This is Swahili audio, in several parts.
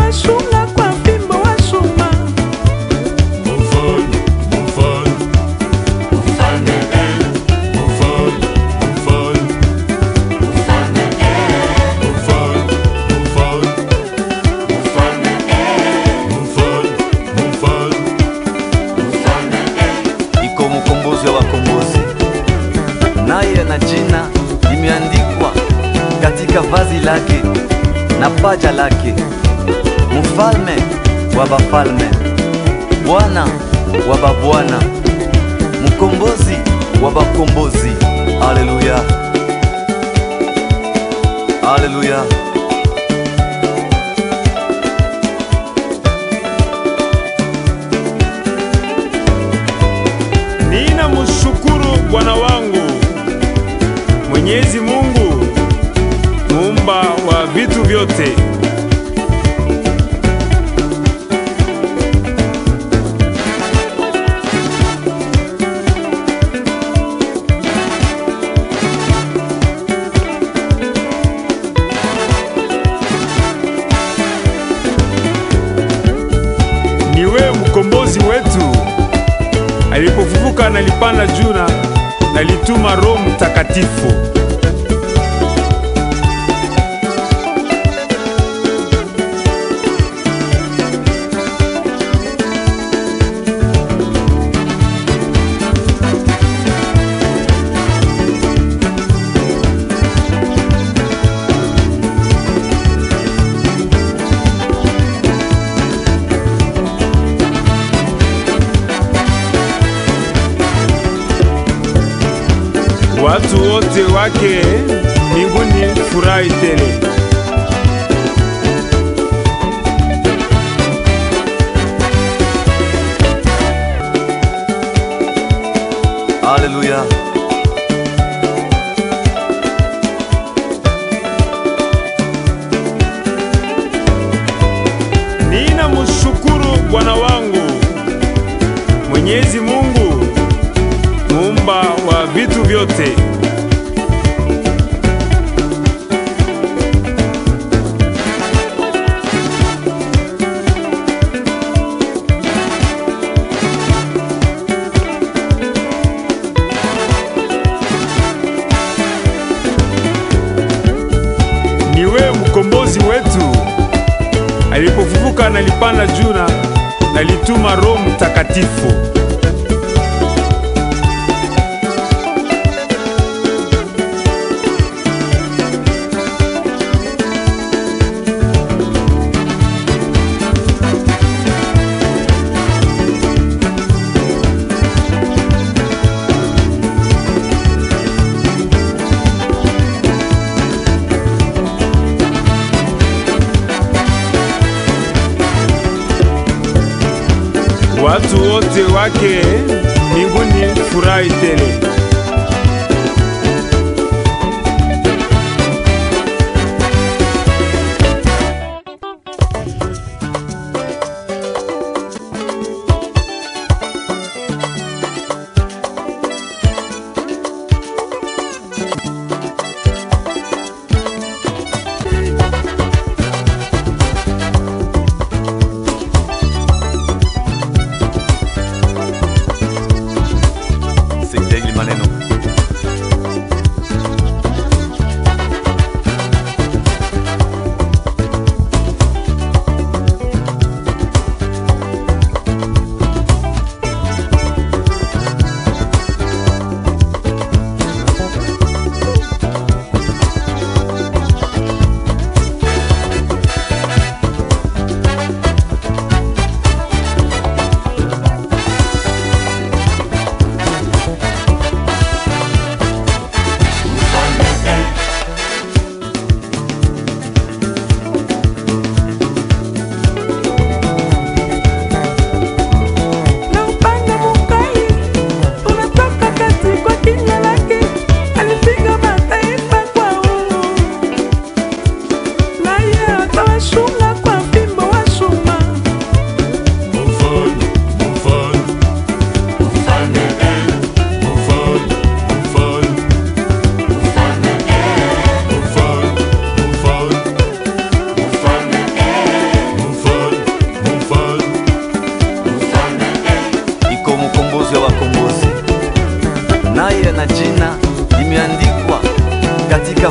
wasunga kwa fimbo wa chuma Mfalme, mfalme, mfalme, eh, mfalme, mfalme, mfalme, eh, mfalme, mfalme, mfalme, eh, mfalme, mfalme, mfalme, eh. iko mkombozi wa wakombozi, naye ana jina limeandikwa katika vazi lake na paja lake, mfalme wa bafalme, Bwana wa babwana, mkombozi wa bakombozi. Haleluya, haleluya. Nina mshukuru Bwana wangu Mwenyezi Mungu muumba wa vitu vyote. Niwe mkombozi wetu alipofufuka nalipanda juu na nalituma Roho Mtakatifu. Watu wote wake mbinguni furahi tele. Haleluya. Nina mshukuru Bwana wangu Mwenyezi Mungu muumba wa vitu vyote. Niwe mkombozi wetu alipofufuka nalipanda juu na nalituma Roho Mtakatifu. Watu wote wake mbinguni furahi tele. Sekta hili maneno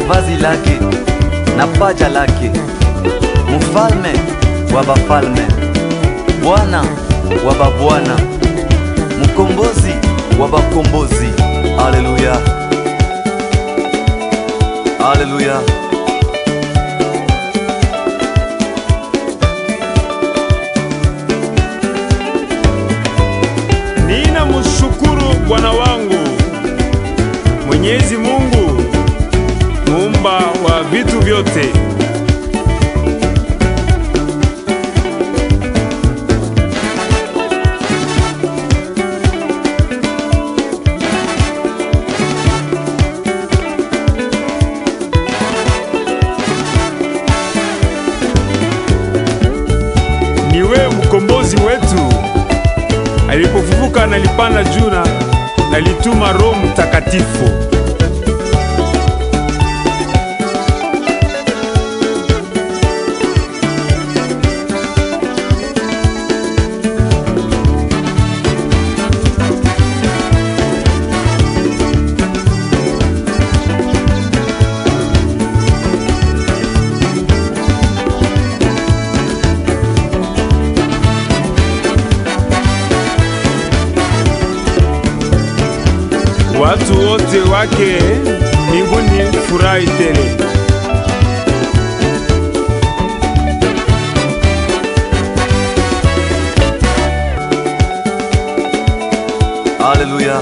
vazi lake na paja lake, mfalme wa bafalme, Bwana wa babwana, mkombozi wa bakombozi. Haleluya, haleluya. Nina mshukuru Bwana wangu Mwenyezi Mungu muumba wa vitu vyote. Ni wewe mkombozi wetu alipofufuka nalipanda juu na nalituma Roho Mtakatifu. Watu wote wake mbinguni furahi tele. Haleluya.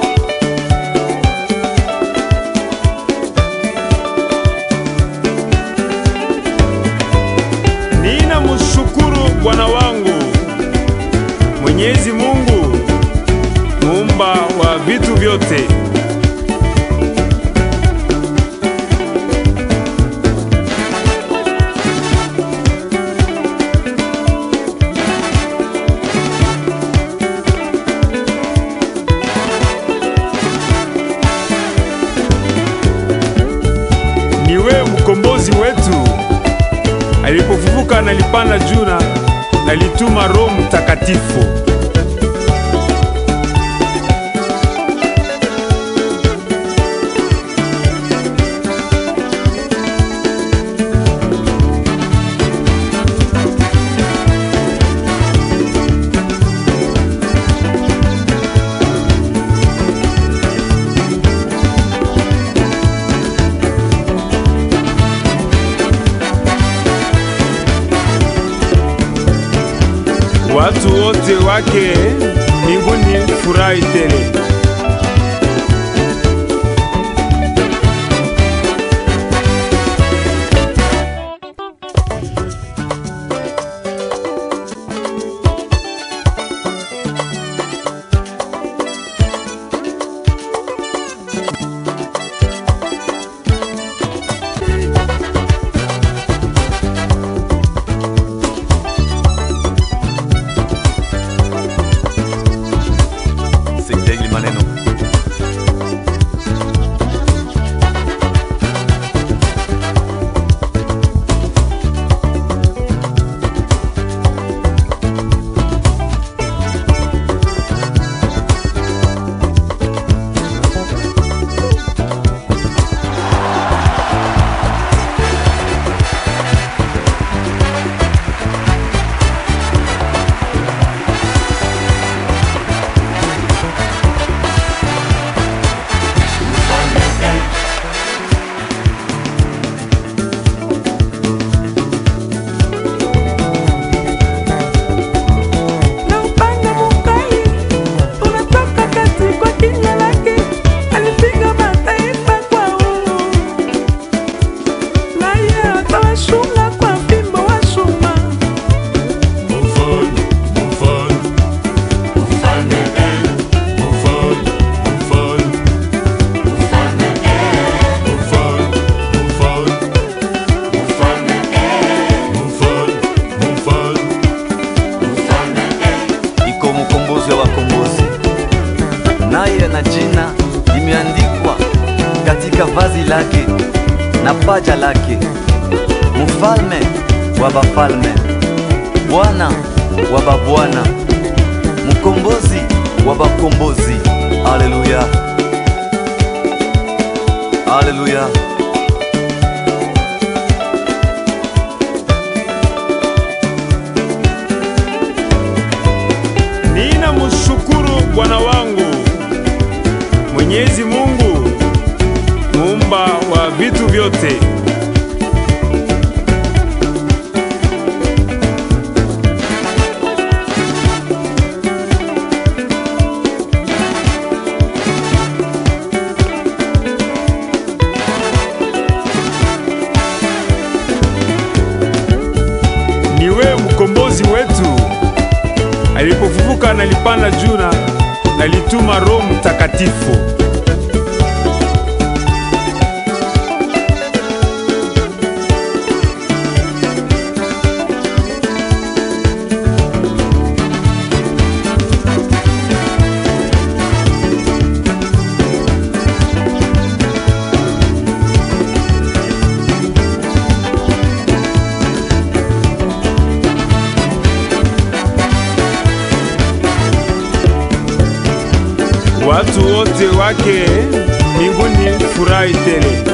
Nina mshukuru Bwana wangu Mwenyezi Mungu muumba wa vitu vyote. Ni wewe mkombozi wetu alipofufuka nalipanda juu na nalituma Roho Mtakatifu. Watu wote wake mbinguni furahi tele. Sitegi maneno. na upanga mukali unatoka kati kwa kinywa lake, alipiga mataifa kwa uhuru, naye atawashunga kwa fimbo wa chuma. Mfalme, mfalme, mfalme eh, mfalme, mfalme, mfalme eh, mfalme, mfalme, mfalme eh, mfalme, mfalme, mfalme eh. iko mkombozi wa wakombozi, naye na jina limeandikwa katika vazi lake na paja lake, mfalme wa bafalme, Bwana wa babwana, mkombozi wa bakombozi. Haleluya, haleluya. mkombozi wetu alipofufuka na lipanda juu na alituma Roho Mtakatifu. Watu wote wake mbinguni furahi tele.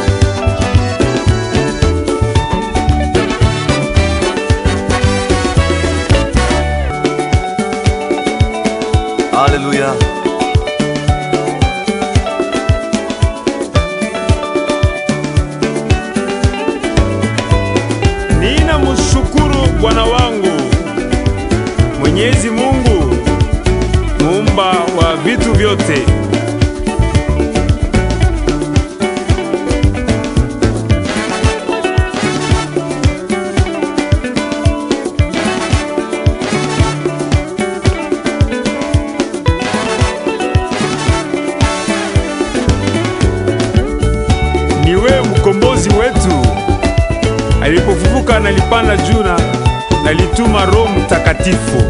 Haleluya. Nina mshukuru Bwana wangu Mwenyezi Mungu muumba wa vitu vyote. Ni wewe mkombozi wetu alipofufuka na lipanda juu na alituma Roho Mtakatifu.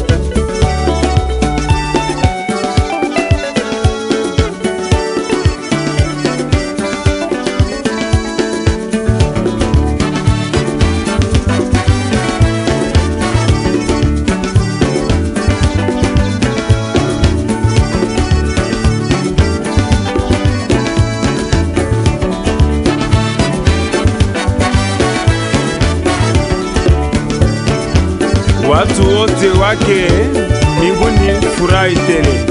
Watu wote wake mbinguni furahi tele.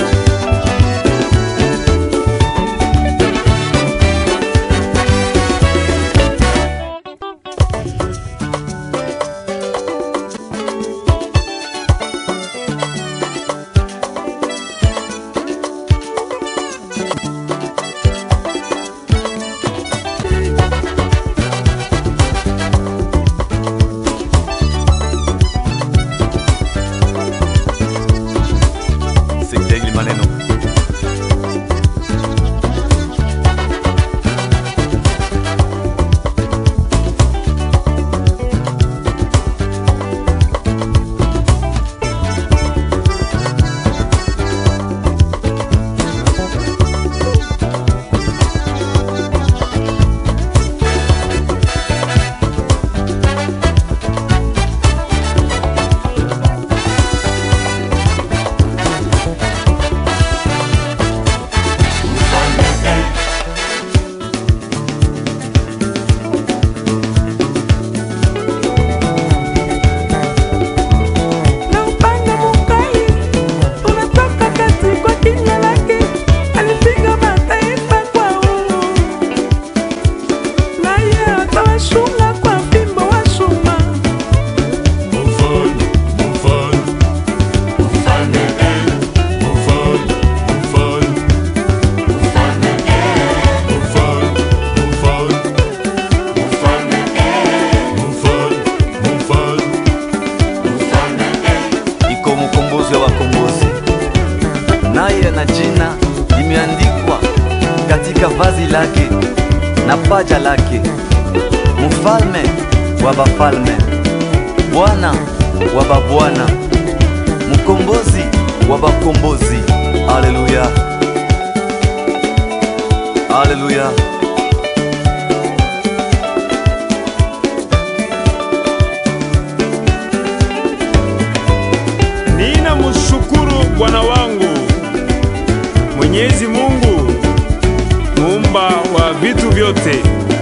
Sikieni maneno. na upanga mukali unatoka kati kwa kinywa lake, alipiga mataifa kwa uhuru, naye atawashunga kwa fimbo wa chuma. Mfalme, mfalme, mfalme eh, mfalme, mfalme, mfalme eh, mfalme, mfalme, mfalme eh, mfalme, mfalme, mfalme eh. iko mkombozi wa wakombozi, naye na jina limeandikwa katika vazi lake na paja lake, mfalme wa bafalme, Bwana wa babwana, mkombozi wa bakombozi. Haleluya, haleluya. Nina mshukuru Bwana wangu Mwenyezi Mungu muumba wa vitu vyote.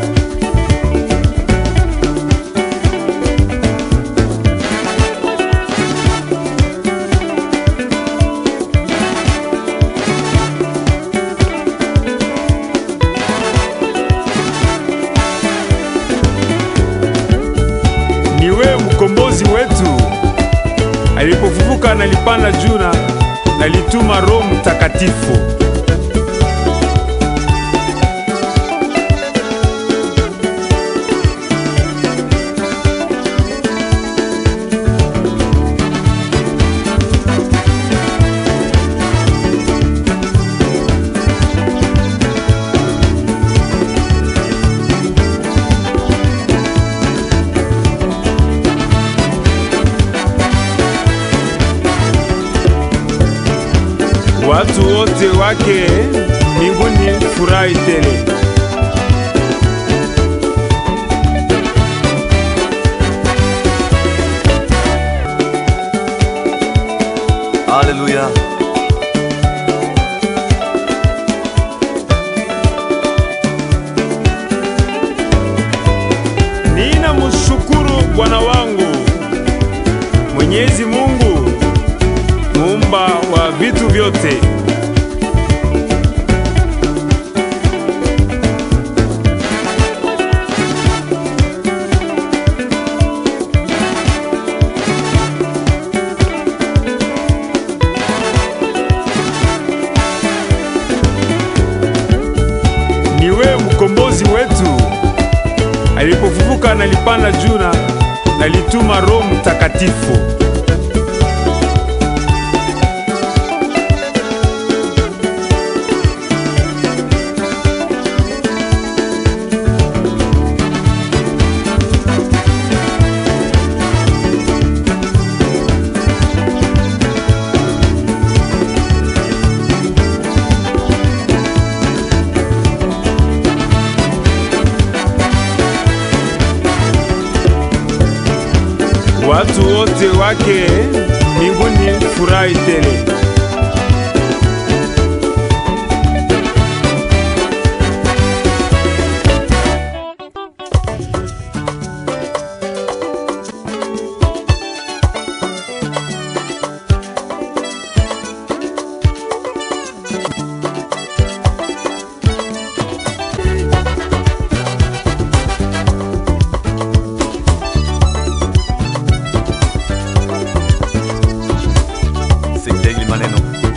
Ni wewe mkombozi wetu alipofufuka na lipanda juu na alituma Roho Mtakatifu. watu wote wake mbinguni furahi tele. Haleluya. Nina mshukuru Bwana wangu Mwenyezi Mungu muumba wa vitu vyote. Niwe mkombozi wetu alipofufuka nalipanda juu na nalituma Roho Mtakatifu. watu wote wake mbinguni furahi tele. Sekta hili maneno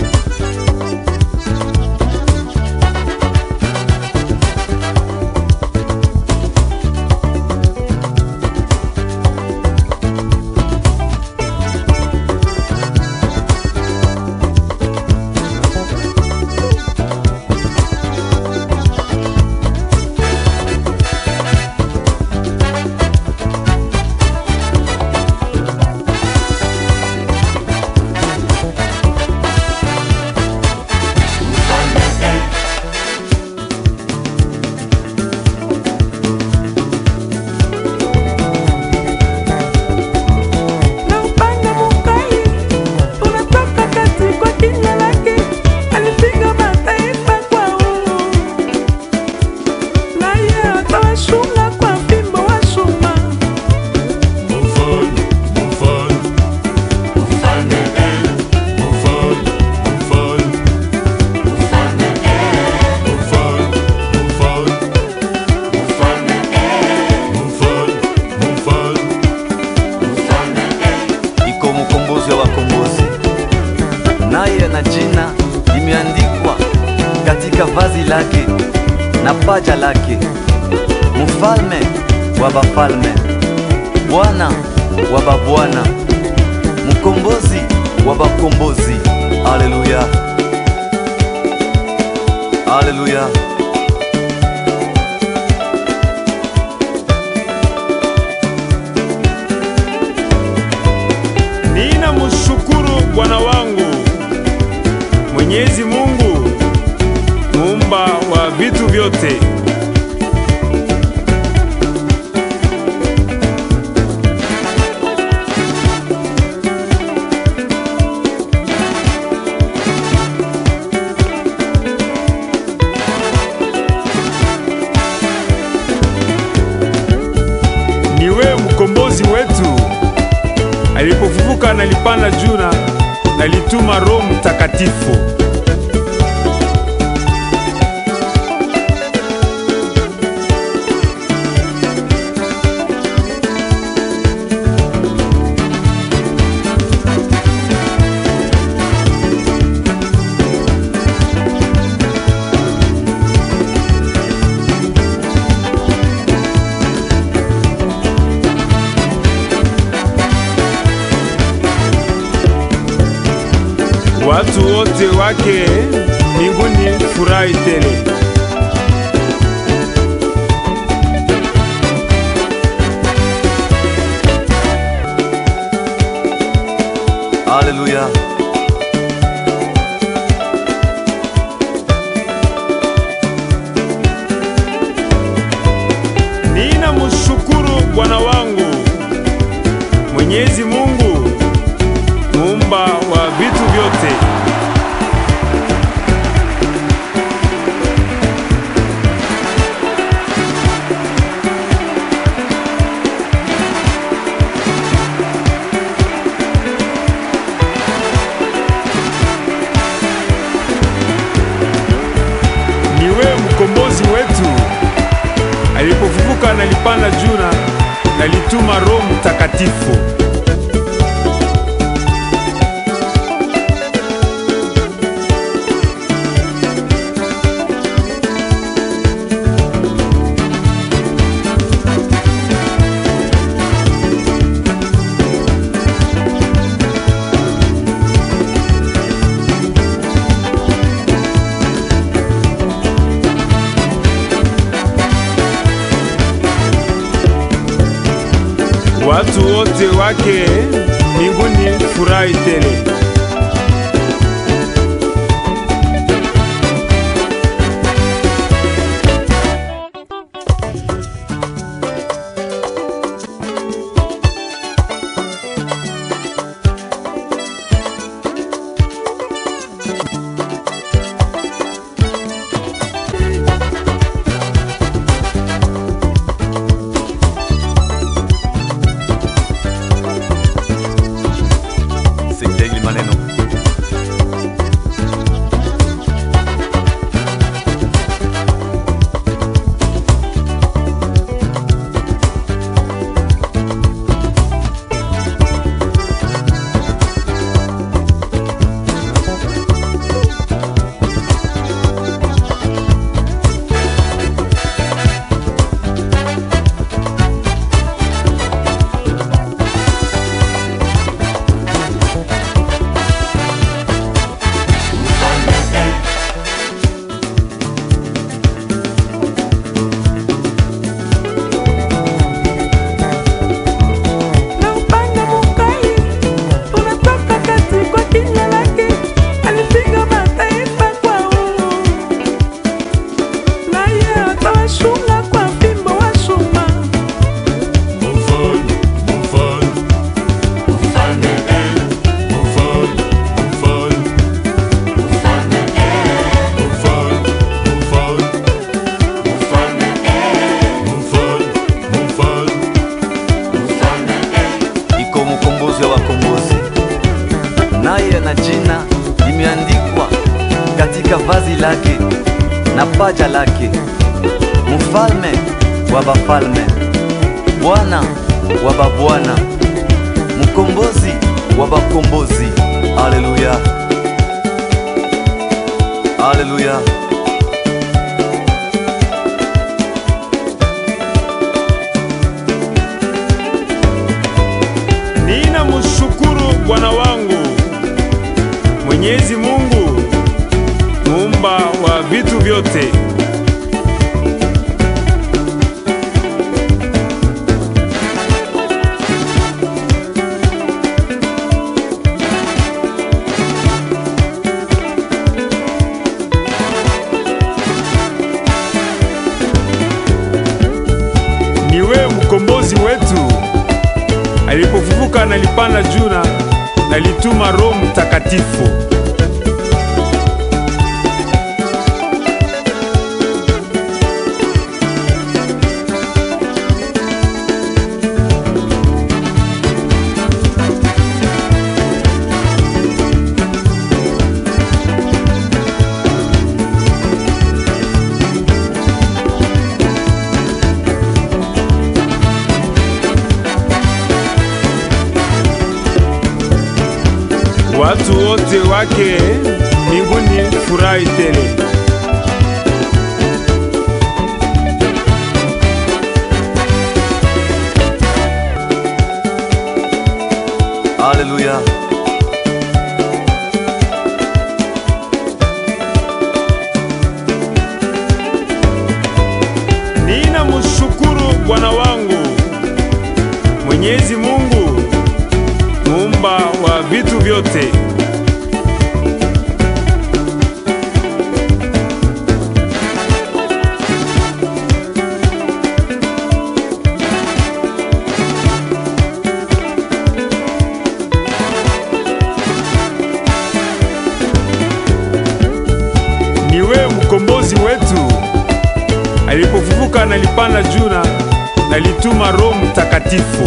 na upanga mukali unatoka kati kwa kinywa lake, alipiga mataifa kwa uhuru, naye atawashunga kwa fimbo wa chuma. Mufalme, mufalme, mfalme eh, mufalme, mufalme, mfalme eh, mufalme, mufalme, mfalme eh, mufalme, mufalme, mfalme eh. iko mkombozi wa wakombozi, naye na jina limeandikwa katika vazi lake na paja lake, mfalme wa bafalme, Bwana wa babwana, mkombozi wa bakombozi. Haleluya, haleluya. Nina mshukuru Bwana wangu Mwenyezi Mungu muumba wa vitu vyote. Niwe mkombozi wetu alipofufuka nalipanda juu na nalituma Roho Mtakatifu. watu wote wake mbinguni furahi tele. Haleluya. mkombozi wetu alipofufuka nalipanda juu na nalituma Roho Mtakatifu. Watu wote wake mbinguni furahi tele. Sitegi maneno na upanga mukali unatoka kati kwa kinywa lake, alipiga mataifa kwa uhuru, naye atawashunga kwa fimbo wa chuma. Mfalme, mfalme, mfalme eh, mfalme, mfalme, mfalme eh, mfalme, mfalme, mfalme eh, mfalme, mfalme, mfalme eh. iko mkombozi wa wakombozi, naye na jina limeandikwa katika vazi lake na paja lake, mfalme wa bafalme, Bwana wa babwana, mkombozi wa bakombozi. Haleluya, haleluya. Nina mshukuru Bwana wangu Mwenyezi Mungu muumba wa vitu vyote. Ni wewe mkombozi wetu alipofufuka nalipanda juu na nalituma Roho Mtakatifu. Watu wote wake mbinguni furahi tele. Haleluya. Nina mshukuru Bwana wangu Mwenyezi Mungu muumba wa vitu vyote. Ni wewe mkombozi wetu alipofufuka nalipanda juu na nalituma Roho Mtakatifu.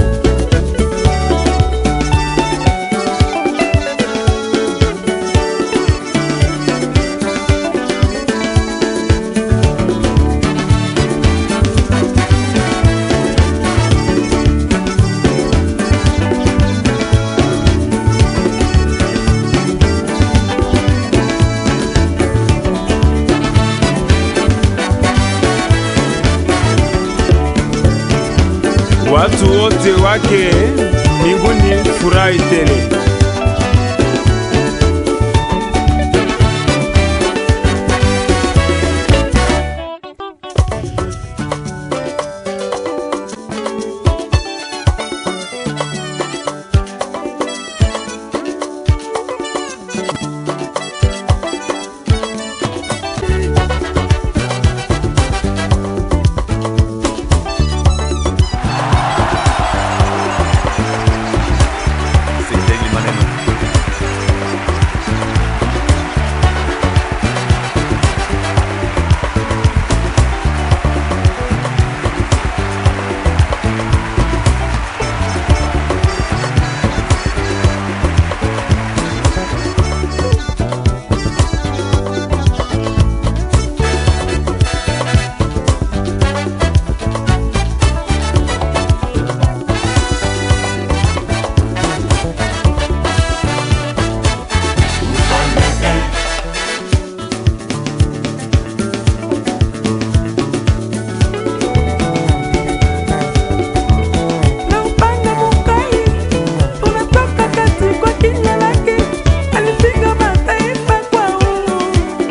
watu wote wake mbinguni furahi tele. Sitegi maneno. na upanga mukali unatoka kati kwa kinywa lake, alipiga mataifa kwa uhuru,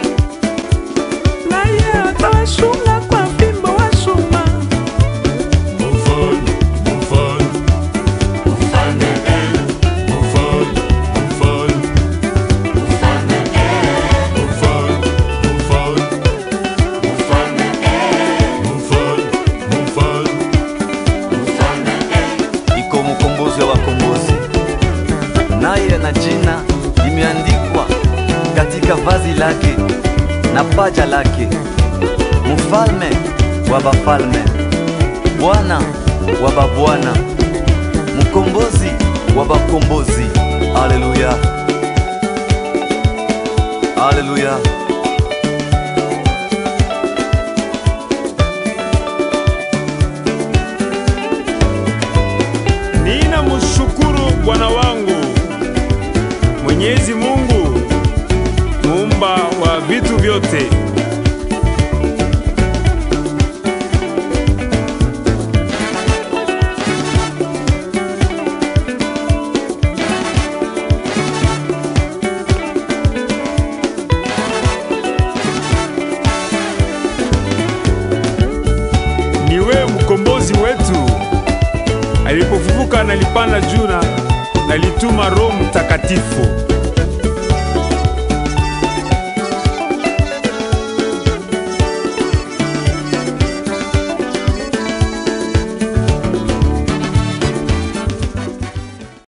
naye atawashunga kwa fimbo wa chuma. Mufalme, mufalme, mfalme eh, mufalme, mufalme, mfalme eh, mufalme, mufalme, mfalme eh, mufalme, mufalme, mfalme eh. iko mkombozi wa wakombozi, naye na jina limeandikwa katika vazi lake na paja lake, mfalme wa bafalme, Bwana wa babwana, mkombozi wa bakombozi. Haleluya, haleluya. Nina mshukuru Bwana wangu Mwenyezi Mungu muumba wa vitu vyote. Ni wewe mkombozi wetu alipofufuka nalipanda juu na nalituma Roho Mtakatifu